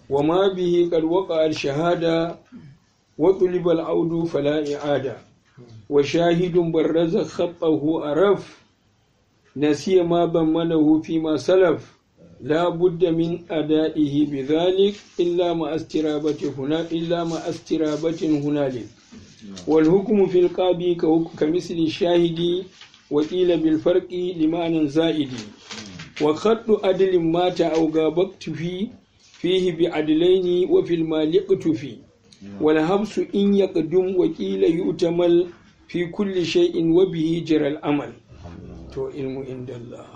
wa ma bihi qad waqa al-shahada wa tuliba al-audu fala i'ada wa shahidun barraza khattahu araf nasiya ma bammanahu fi ma salaf لا بد من أدائه بذلك إلا مع استرابة هنا إلا مع استرابة هنالك والحكم في القاضي كمثل الشاهد وقيل بالفرق لمعنى زائد وخط عدل مات أو غابت فيه فيه بعدلين وفي المال اقتفي والحبس إن يقدم وقيل يؤتمل في كل شيء وبه جرى الأمل تو علم عند الله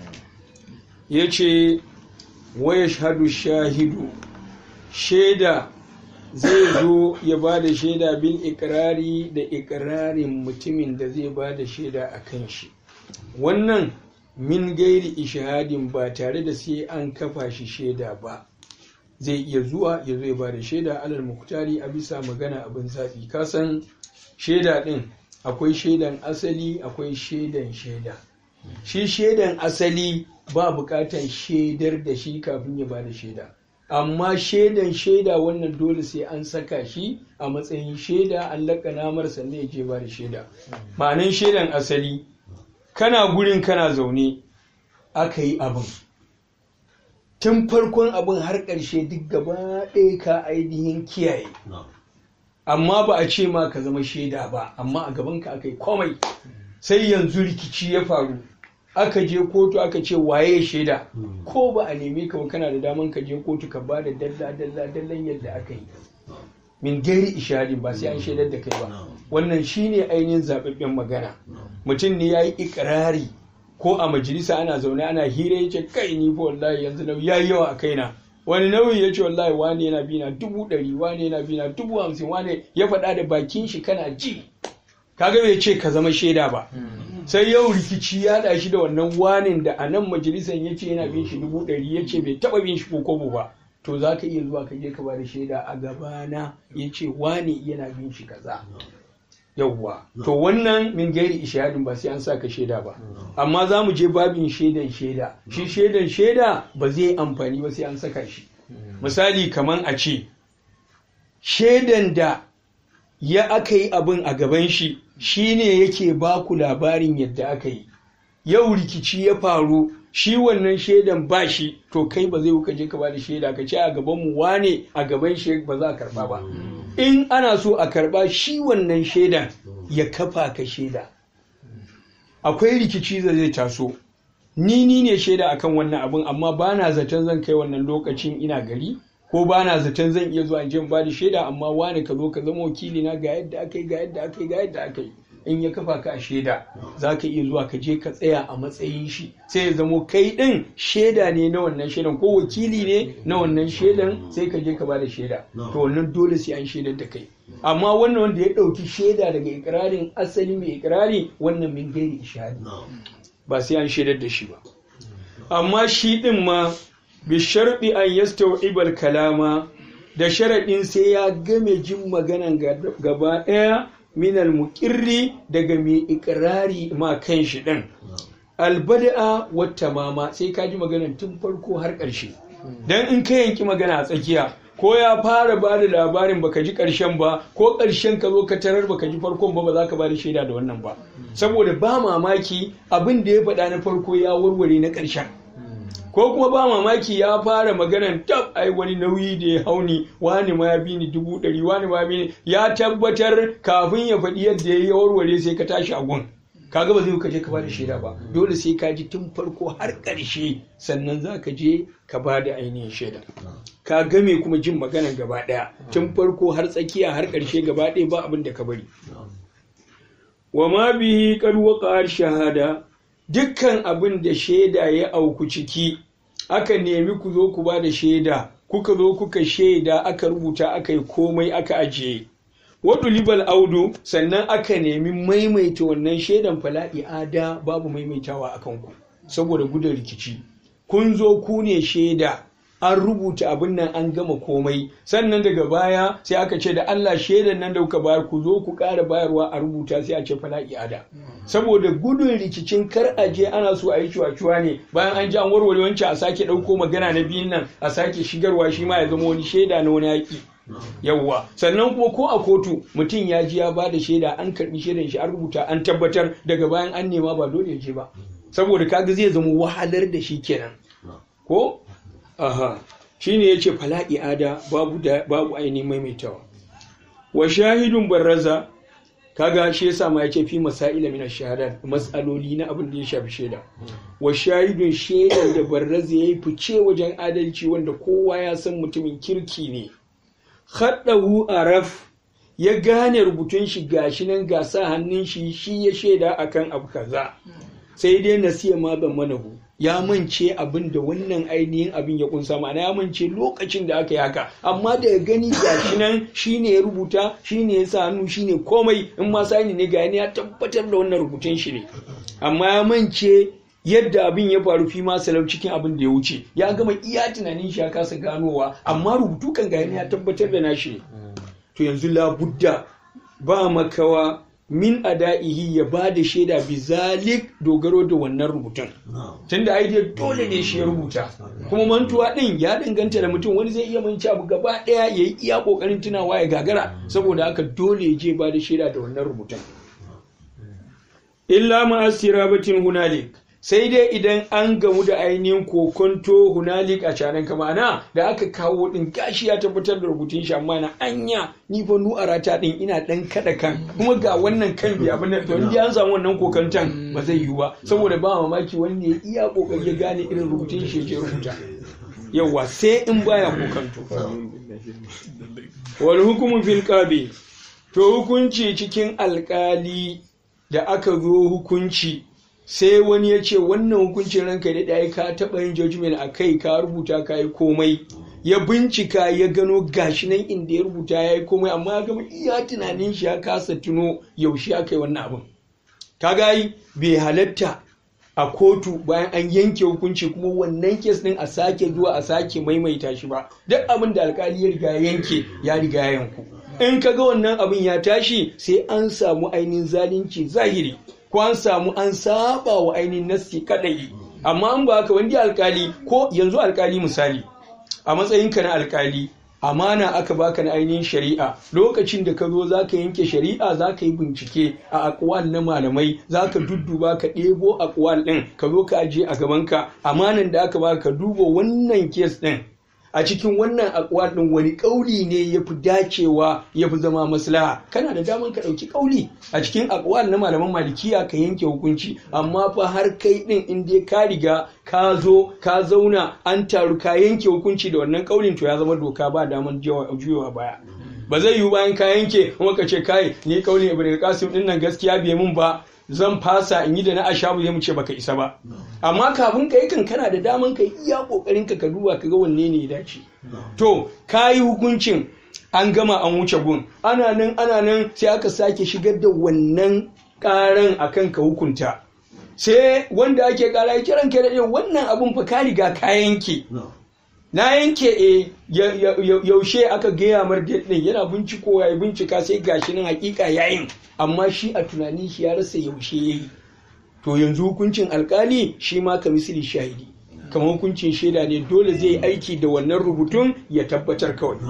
ya ce waya shahadu shahidu shaida zai zo ya ba da shaida bin ikirari da ikirarin mutumin da zai ba da shaida a kan shi wannan min gairi ishahadin ba tare da sai an kafa shi shaida ba zai iya zuwa ya zo ya ba da shaida alal muktari a bisa magana abin zaɓi kasan shaida ɗin akwai shaidan asali akwai shaidan shaida shi shaidan asali ba bukatar shaidar da shi kafin ya bada shaida amma shaidan shaida wannan dole sai an saka shi a matsayin shaida an laƙana mar sannan ya je bada shaida ma'anin shaidan asali kana gurin kana zaune aka yi abin tun farkon abin har ƙarshe duk gaba ɗaya ka ainihin kiyaye amma ba a ce ma ka zama shaida ba amma a gabanka aka yi komai sai yanzu rikici ya faru aka je kotu aka ce waye shaida ko ba a neme ka kana da daman ka je kotu ka ba da dalla dalla dallan yadda aka yi min gairi ishadin ba sai an shaidar da kai ba wannan shine ainihin zababben magana mutum ne ya yi ikirari ko a majalisa ana zaune ana hira ya ce kai ni fa wallahi yanzu nauyi ya yi yawa a kaina wani nauyi ya ce wallahi wani yana bina dubu ɗari wani yana bina dubu hamsin wani ya faɗa da bakin shi kana ji kaga bai ce ka zama shaida ba sai yau rikici ya da shi da wannan wanin da a nan majalisar ya ce yana bin shi dubu ɗari ya ce bai taɓa bin shi ko kobo ba to za ka iya zuwa ka je ka ba da shaida a gabana ya ce wani yana bin shi kaza yawwa to wannan min gairi ishadin ba sai an sa ka shaida ba amma za mu je babin shaidan shaida shi shaidan shaida ba zai amfani ba sai an saka shi misali kaman a ce shaidan da ya aka yi abin a gaban shi shine yake ba ku labarin yadda aka yi yau rikici ya faru shi wannan shaidan ba shi to kai ba zai ka je ka ba da shaida ka ce a gaban mu wane a gaban shi ba za a karba ba in ana so a karba shi wannan shaidan ya kafa ka shaida akwai rikici da zai taso ni ni ne shaida akan wannan abin amma ba na zaton zan kai wannan lokacin ina gari ko ba na zaton zan iya zuwa jin ba da shaida amma wani ka zo ka zama wakili na ga yadda aka yi ga yadda aka yi ga yadda aka yi in ya kafa ka a shaida za ka iya zuwa ka je ka tsaya a matsayin shi sai ya zamo kai ɗin shaida ne na wannan shaidan ko wakili ne na wannan shaidan sai ka je ka ba da shaida to wannan dole sai an shaidar da kai amma wannan wanda ya ɗauki shaida daga ikirarin asali mai ikirari wannan min gairi ishadi ba sai an shaidar da shi ba amma shi ɗin ma bisharɗi an yastau'ibal kalama da sharaɗin sai ya game jin maganan gaba ɗaya minal muƙirri daga mai ikirari ma kan shi ɗin albada'a wata mama sai ka ji maganan tun farko har ƙarshe don in ka yanki magana a tsakiya ko ya fara ba da labarin baka ji ƙarshen ba ko ƙarshen ka zo ka tarar baka ji farkon ba ba za ka ba da shaida da wannan ba saboda ba mamaki abin da ya faɗa na farko ya warware na ƙarshen ko kuma ba mamaki ya fara maganan tab ai wani nauyi da ya hauni wani ma ya bi ni dubu ɗari wani ma bi ni ya tabbatar kafin ya faɗi yadda ya yi warware sai ka tashi a gun kaga ba zai ka je ka bada shaida ba dole sai ka ji tun farko har ƙarshe sannan za ka je ka bada ainihin shaida ka game kuma jin maganan gaba ɗaya tun farko har tsakiya har ƙarshe gaba ɗaya ba abin da ka bari wa ma bihi qad waqa shahada dukkan abin da shaida ya auku ciki aka nemi ku zo ku ba da shaida kuka zo kuka shaida aka rubuta aka yi komai aka ajiye wadu libal audu sannan aka nemi maimaita wannan shaidan fala'i ada babu maimaitawa akan ku saboda gudun rikici kun zo ku ne shaida an rubuta abin nan an gama komai sannan daga baya sai aka ce da Allah shaidan nan da kuka bayar ku zo ku ƙara bayarwa a rubuta sai a ce fala i'ada saboda gudun rikicin kar a je ana so a yi cuwa ne bayan an ji an warware wancan a sake ɗauko magana na biyun nan a sake shigarwa shi ma ya zama wani shaida na wani yaƙi yawwa sannan kuma ko a kotu mutum ya ji ya ba da shaida an karbi shaidan shi an rubuta an tabbatar daga bayan an nema ba dole ya je ba saboda kaga zai zama wahalar da shi kenan ko aha shine yace fala i'ada babu da babu ainihin maimaitawa wa shahidun barraza kaga shi yasa ma yace fi masaila min ash-shahadat mas'aloli na abin da ya shafi shaida wa shahidun shaidan da barraza yayi fice wajen adalci wanda kowa ya san mutumin kirki ne khaddahu araf ya gane rubutun shi gashi nan ga sa hannun shi shi ya shaida akan abu kaza sai dai nasiya ma ban manahu ya mance abin da wannan ainihin abin ya kunsa ma'ana ya mance lokacin da aka yi haka amma da ya gani gashi nan shine ya rubuta shine ya sa hannu shine komai in ma sani ne ga ya tabbatar da wannan rubutun shi ne amma ya mance yadda abin ya faru fi ma salau cikin abin da ya wuce ya gama iya tunanin shi ya kasa ganowa amma rubutu kan ga ya tabbatar da nashi ne to yanzu labudda ba makawa min ada'ihi ya ba da shaida bizalik dogaro da wannan rubutun tunda ai dai dole ne shi ya rubuta kuma mantuwa din ya danganta da mutum wani zai iya manci abu gaba daya ya yi iya kokarin tunawa ya gagara saboda haka dole ya je ba da shaida da wannan rubutun illa ma asirabatin hunalik sai dai idan an gamu da ainihin kokonto hunalik a canan kamana da aka kawo din gashi ya tabbatar da rubutun shi amma na anya ni fa nu arata din ina dan kada kan kuma ga wannan kan bi abin da to in an samu wannan kokantan ba zai yiwu ba saboda ba mamaki wanda ya iya kokari ya gane irin rubutun shi ya rubuta yawa sai in baya kokanto wal hukumu fil qabi to hukunci cikin alkali da aka zo hukunci sai wani ya ce wannan hukuncin ranka da ɗaya ka taɓa yin judgment a kai ka rubuta ka yi komai ya bincika ya gano gashi nan inda ya rubuta ya yi komai amma ya gama iya tunanin shi ya kasa tuno yaushe aka yi wannan abin ka gayi bai halatta a kotu bayan an yanke hukunci kuma wannan kes din a sake zuwa a sake maimaita shi ba duk abin da alkali ya riga yanke ya riga ya yanku in ka ga wannan abin ya tashi sai an samu ainihin zalunci zahiri ko an samu an saba wa ainihin nassi kadai amma an ba haka wani alkali ko yanzu alkali misali a matsayinka na alkali amana aka baka na ainihin shari'a lokacin da ka zo za ka yanke shari'a za ka yi bincike a akwal na malamai za ka dudduba ka ɗebo akwal ɗin ka zo ka ajiye a gabanka amanan da aka baka ka duba wannan kes ɗin a cikin wannan akwal ɗin wani ƙauli ne ya fi dacewa ya fi zama maslaha kana da daman ka ɗauki ƙauli a cikin akwal na malaman malikiya ka yanke hukunci amma fa har kai ɗin in dai ka riga ka zo ka zauna an taru ka yanke hukunci da wannan ƙaulin to ya zama doka ba daman juyowa baya ba zai yiwu bayan ka yanke kuma ka ce kai ni ƙaulin ibrahim kasim ɗin nan gaskiya bai mun ba zan fasa in yi da na ashabu zai mu ce baka isa ba amma kafin ka yi kan kana da daman ka iya kokarin ka ka duba ka ga wanne ne ya dace to ka yi hukuncin an gama an wuce gun ana nan ana nan sai aka sake shigar da wannan karan akan ka hukunta sai wanda ake kara ya kiran ka da wannan abun fa ka riga ka yanke na yanke e yaushe aka gaya mar din yana binciko ya bincika sai gashi nan hakika yayin amma shi a tunanin shi ya rasa yaushe yayi to yanzu hukuncin alkali shi ma ka misali shahidi kamar hukuncin shaida ne dole zai aiki da wannan rubutun ya tabbatar kawai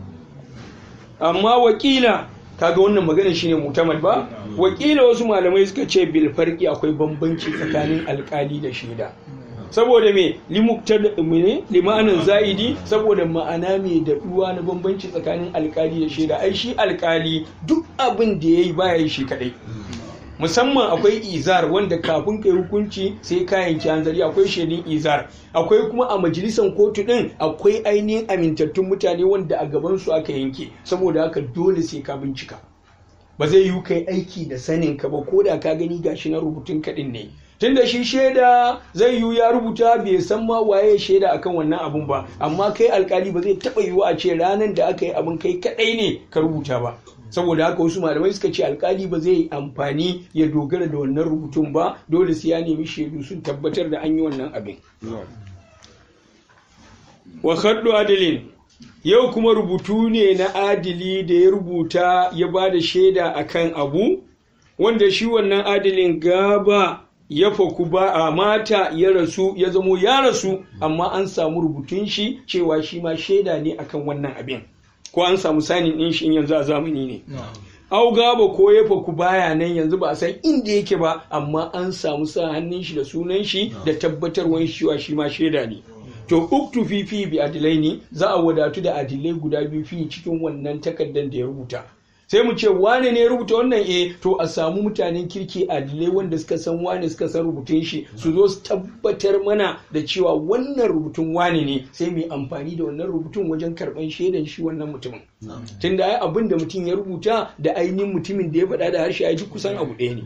amma wakila kaga wannan magana shine mutamad ba wakila wasu malamai suka ce bil farqi akwai bambanci tsakanin alkali da shaida saboda me limanin za'idi saboda ma'ana mai daɗuwa na bambanci tsakanin alkali da shaida ai shi alkali duk abin da ya yi baya yi shi kadai musamman akwai izar wanda kafin kai hukunci sai ka yanki hanzari akwai shaidun izar akwai kuma a majalisar kotu din akwai ainihin amintattun mutane wanda a gabansu aka yanke saboda haka dole sai ka bincika ba zai yi kai aiki da sanin ka ba ko da ka gani gashi na rubutun kaɗin ne tunda shi shaida zai yiwu ya rubuta bai san ma waye shaida akan wannan abun ba amma kai alkali ba zai taba yiwu a ce ranar da aka yi abin kai kadai ne ka rubuta ba saboda haka wasu malamai suka ce alkali ba zai yi amfani ya dogara da wannan rubutun ba dole sai ya nemi shaidu sun tabbatar da an yi wannan abin wa khaddu adilin yau kuma rubutu ne na adili da ya rubuta ya ba da shaida akan abu wanda shi wannan adilin gaba ya faku ba a mata ya rasu ya zamo ya rasu amma an samu rubutun shi cewa shi ma shaida ne akan wannan abin ko an samu sanin ɗin shi in yanzu a zamani ne au gaba ko ya faku baya nan yanzu ba a san inda yake ba amma an samu sa hannun shi da sunan shi da tabbatarwan shi wa shi ma shaida ne to uktu fi fi bi adilai ne za a wadatu da adilai guda biyu fi cikin wannan takardar da ya rubuta sai mu ce wane ne ya rubuta wannan eh to a samu mutanen kirki adilai wanda suka san wane suka san rubutun shi su zo su tabbatar mana da cewa wannan rubutun wane ne sai mu yi amfani da wannan rubutun wajen karban shaidan shi wannan mutumin tunda ai abin da mutum ya rubuta da ainihin mutumin da ya faɗa da harshe ai duk kusan abu ɗaya ne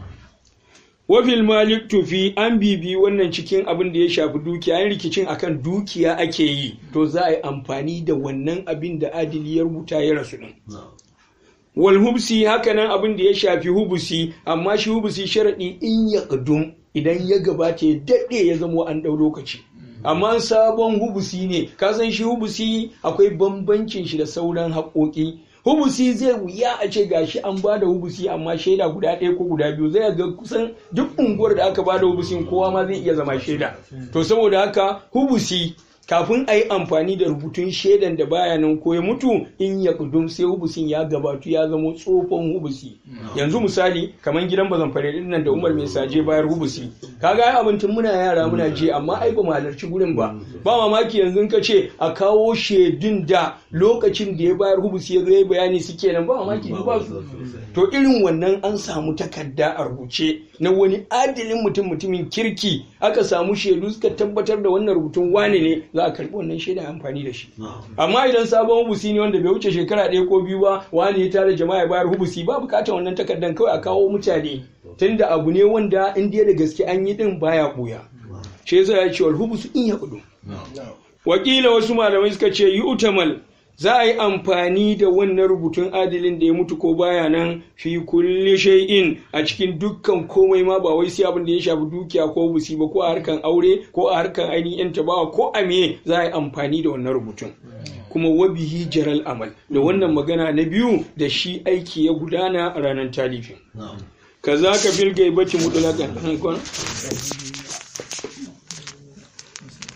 wafil malik tufi an bibi wannan cikin abin da ya shafi dukiya yin rikicin akan dukiya ake yi to za a yi amfani da wannan abin da adili ya rubuta ya rasu din wal hubsi hakanan abin da ya shafi hubusi amma shi hubusi sharaɗi in ya ƙadum idan ya gabata ya daɗe ya zamo an ɗau lokaci amma sabon hubusi ne kasan shi hubusi akwai bambancin shi da sauran haƙoƙi hubusi zai wuya a ce gashi an ba da hubusi amma shaida guda ɗaya ko guda biyu zai ga kusan duk unguwar da aka ba da hubusin kowa ma zai iya zama shaida to saboda haka hubusi kafin a yi amfani da rubutun shaidan da baya nan ko ya mutu in ya kudum sai hubusin ya gabatu ya zama tsofon hubusi yanzu misali kamar gidan bazan fare din nan da Umar mai saje bayar hubusi kaga ai abincin muna yara muna je amma ai ba mu halarci gurin ba ba mamaki yanzu ka ce a kawo shaidun da lokacin da ya bayar hubusi ya zo ya bayani suke nan ba mamaki ba su to irin wannan an samu takarda a rubuce na wani adilin mutum mutumin kirki aka samu shaidu suka tabbatar da wannan rubutun wane ne za a karbi wannan shaida amfani da shi amma idan sabon hubusi ne wanda bai wuce shekara ɗaya ko biyu ba wani ya tare jama'a bayar hubusi ba bukatar wannan takardan kawai a kawo mutane tunda abu ne wanda in dai da gaske an yi din baya buya shi yasa ya ce wal hubusu in ya kudu wakila wasu malamai suka ce yi utamal za a yi amfani da wannan rubutun adilin da ya mutu ko baya nan fi kulli shay'in a cikin dukkan komai ma ba wai sai abin da ya shafi dukiya ko busi ba ko a harkan aure ko a harkan ainihin yan tabawa ko a me za a yi amfani da wannan rubutun kuma wabihi jaral amal da wannan magana na biyu da shi aiki ya gudana a ranar talifin kaza ka fil gaibati mutlaqan